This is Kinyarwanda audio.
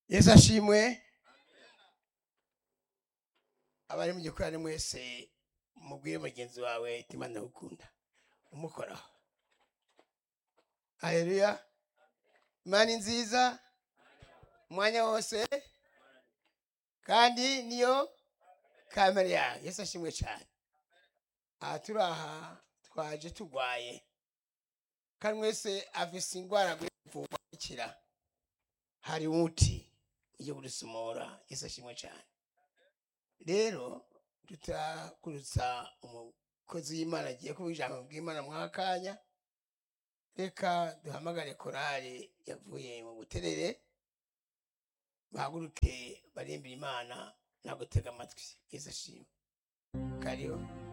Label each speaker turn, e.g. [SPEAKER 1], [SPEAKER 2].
[SPEAKER 1] yesu ashimwe abari mu gikorani mwese mubwire mugenzi wawe itima ndagukunda umukoraho hareruya imana ni nziza umwanya wose kandi niyo kamere yawe yesu ashimwe cyane aha turi aha twaje turwaye kandi mwese afise indwara kuvurwa ikira hari umuti ujya kudusohora yesu ashimwe cyane rero tutakurutsa umukozi w'imana agiye kuba ijambo bw'imana mwaka kanya reka duhamagare korali yavuye mu buterere bahaguruke barimbira imana nagutega amatwi yesu ashimwe kariho